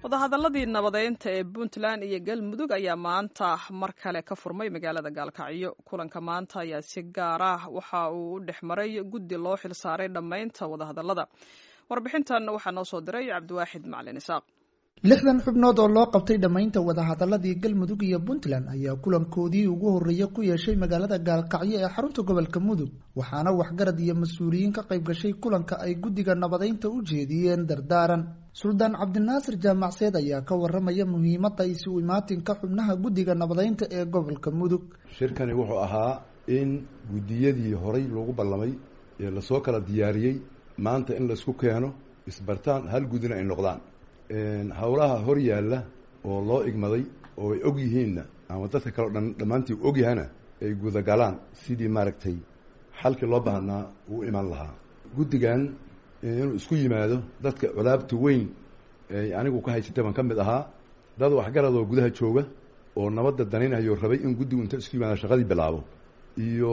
wadahadaladii nabadeynta ee puntland iyo galmudug ayaa maanta mar kale ka furmay magaalada gaalkacyo kulanka maanta ayaa si gaar ah waxa uu u dhex maray guddi loo xilsaaray dhammaynta wadahadalada warbixintan waxaa noo soo diray cabdiwaaxid macalin isaaq lixdan xubnood oo loo qabtay dhammaynta wadahadaladii galmudug iyo puntland ayaa kulankoodii ugu horreeya ku yeeshay magaalada gaalkacyo ee xarunta gobolka mudug waxaana waxgarad iyo mas-uuliyiin ka qayb gashay kulanka ay guddiga nabadeynta u jeediyeen dardaaran suldaan cabdinaasir jaamacseed ayaa ka waramaya muhiimadda isu imaatinka xubnaha guddiga nabadeynta ee gobolka mudug shirkani wuxuu ahaa in guddiyadii horay loogu ballamay ee lasoo kala diyaariyey maanta in laisku keeno isbartaan hal guddina ay noqdaan howlaha hor yaalla oo loo igmaday oo ay og yihiinna ama dadka kaleo dhan dhammaantii og yahana ay gudagalaan sidii maaragtay xalkii loo baahnaa uu iman lahaa guddigan inuu isku yimaado dadka colaabta weyn ay anigu ka haysatay baan ka mid ahaa dad waxgaradoo gudaha jooga oo nabadda danaynayo rabay in guddigu inta isku yimaado shaqadii bilaabo iyo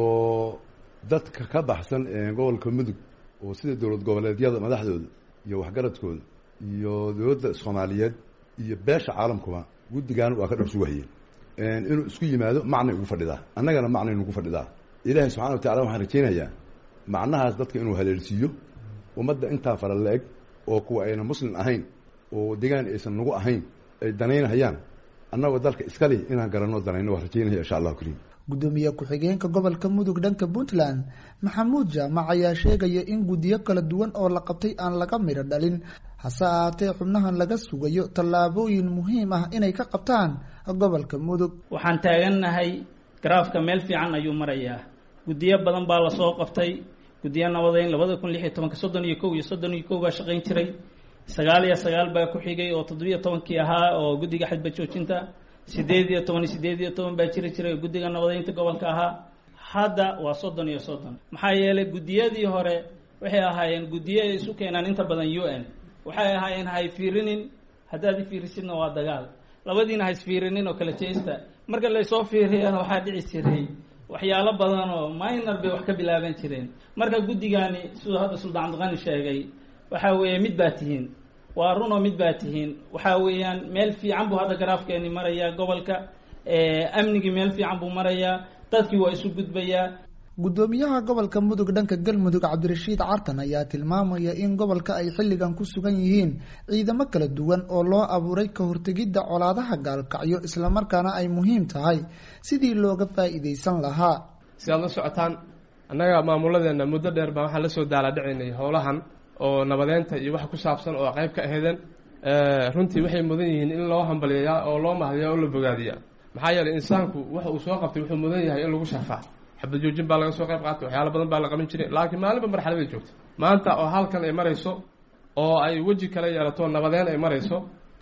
dadka ka baxsan gobolka mudug oo sida dowlad goboleedyada madaxdooda iyo waxgaradkooda iyo dowladda soomaaliyeed iyo beesha caalamkuba guddigan waa ka dhor sugahayeen inuu isku yimaado macnay ugu fadhidaa annagana macnay nugu fadhidaa ilaahay subxana wa tacala waxaan rajaynayaa macnahaas dadka inuu haleelsiiyo ummadda intaa fara la-eg oo kuwa ayna muslim ahayn oo degaan aysan nagu ahayn ay danaynhayaan annagoo dalka iskali inaan garanno danayno waa rajaynaya insha allahu kariim guddoomiye ku-xigeenka gobolka mudug dhanka puntland maxamuud jaamac ayaa sheegaya in guddiyo kala duwan oo la qabtay aan laga midho dhalin hase ahaatee xubnahan laga sugayo tallaabooyin muhiim ah inay ka qabtaan gobolka mudug waxaan taagannahay garaafka meel fiican ayuu marayaa guddiyo badan baa lasoo qabtay guddiyo nabadeyn labada kun lix iyo tobanka soddon iyo kow iyo soddon iyo kow baa shaqayn jiray sagaal iyo sagaal baa ku xigay oo toddobiyo tobankii ahaa oo guddiga xadba joojinta sideed iyo toban iyo sideed iyo toban baa jiri jiray guddiga nabadeynta gobolka ahaa hadda waa soddon iyo soddon maxaa yeelay guddiyadii hore waxay ahaayeen guddiyo ay isu keenaan inta badan u n waxay ahaayeen ha isfiirinin haddaad ifiirisidna waa dagaal labadiina ha isfiirinin oo kala jeesta marka laysoo fiiriyana waxaa dhici jiray waxyaalo badan oo minor bay wax ka bilaaban jireen marka guddigani siduu hadda suldaan cabdiqani sheegay waxaa weeye mid baa tihiin waa runoo mid baa tihiin waxaa weeyaan meel fiican buu hadda garaafkeeni marayaa gobolka amnigii meel fiican buu marayaa dadkii waa isu gudbayaa guddoomiyaha gobolka mudug dhanka galmudug cabdirashiid cartan ayaa tilmaamaya in gobolka ay xilligan ku sugan yihiin ciidamo kala duwan oo loo abuuray ka hortegidda colaadaha gaalkacyo islamarkaana ay muhiim tahay sidii looga faa'iidaysan lahaa si aad la socotaan annaga maamuladeenna muddo dheer baa waxaan la soo daaladhicaynay howlahan oo nabadeynta iyo wax ku saabsan oo qayb ka aheedeen runtii waxay mudan yihiin in loo hambaliyayaa oo loo mahadiyaa oo la bogaadiyaa maxaa yeelay insaanku waxa uu soo qabtay wuxuu mudan yahay in lagu sharfaa xabad joojin baa laga soo qayb qaatay waxyaalo badan baa la qaban jiray laakiin maalinba marxaladay joogta maanta oo halkan ay marayso oo ay weji kala yeelato nabadeyn ay marayso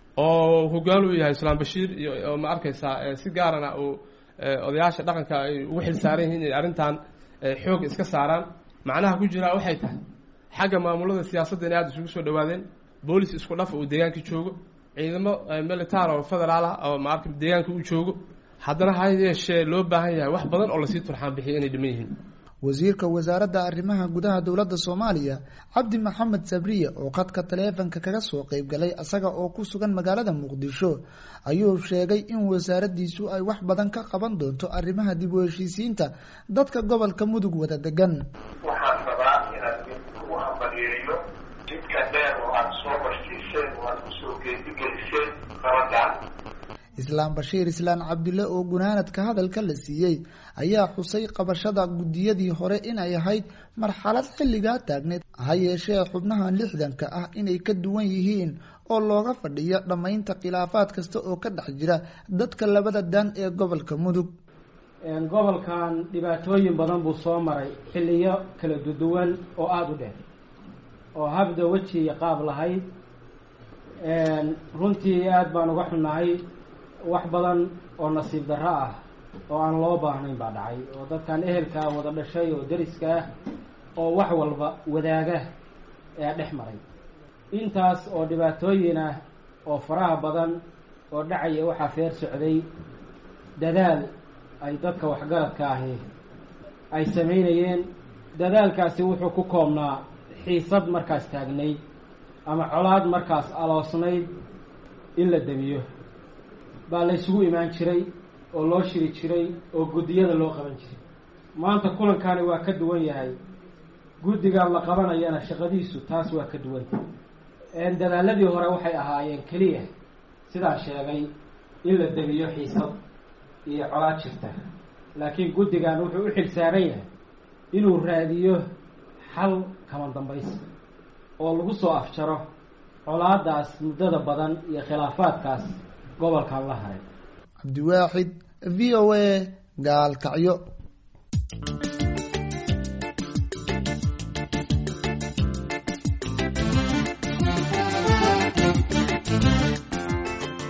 oo hogaan uu yahay islaam bashiir iyo ma arkaysaa si gaarana uu odayaasha dhaqanka ay ugu xil saaran yihiin inay arrintan xoog iska saaraan macnaha ku jiraa waxay tahay xagga maamulada siyaasadda inay aada isugu soo dhawaadeen boolis isku dhaf uu deegaanka joogo ciidamo militaar oo federaal ah oo maarka deegaanka uu joogo haddana ha yeeshee loo baahan yahay wax badan oo lasii turxaan bixiya inay dhiman yihiin wasiirka wasaaradda arrimaha gudaha dowladda soomaaliya cabdi maxamed sabriye oo khadka taleefanka kaga soo qayb galay isaga oo ku sugan magaalada muqdisho ayuu sheegay in wasaaraddiisu ay wax badan ka qaban doonto arrimaha dib u heshiisiinta dadka gobolka mudug wada degan waxaan rabaa inaad ugu hambaliyeeyo jidka dheer oo aada soo bashiiseen oo aada kusoo geedigeliseen nabadan islaam bashiir islaan cabdulle oo gunaanadka hadalka la siiyey ayaa xusay qabashada guddiyadii hore inay ahayd marxalad xilligaa taagneed ha yeeshee xubnahan lixdanka ah inay ka duwan yihiin oo looga fadhiyo dhammaynta khilaafaad kasta oo ka dhex jira dadka labada dan ee gobolka mudug gobolkan dhibaatooyin badan buu soo maray xilliyo kala duduwan oo aada u dheer oo habda weji iyo qaab lahayd runtii aada baan uga xunnahay wax badan oo nasiib darro ah oo aan loo baahnayn baa dhacay oo dadkan ehelkaa wada dhashay oo deriska ah oo wax walba wadaaga ee dhex maray intaas oo dhibaatooyin ah oo faraha badan oo dhacaya waxaa feer socday dadaal ay dadka waxgaradka ahi ay samaynayeen dadaalkaasi wuxuu ku koobnaa xiisad markaas taagnayd ama colaad markaas aloosnayd in la demiyo baa la ysugu imaan jiray oo loo shiri jiray oo guddiyada loo qaban jiray maanta kulankani waa ka duwan yahay guddigan la qabanayana shaqadiisu taas waa ka duwanta dadaaladii hore waxay ahaayeen keliya sidaan sheegay in la demiyo xiisad iyo colaad jirta laakiin guddigan wuxuu u xil saaran yahay inuu raadiyo xal kama dambaysa oo lagu soo afjaro colaadaas muddada badan iyo khilaafaadkaas gobolkan la haray cabdiwaaxid v o a gaalkacyo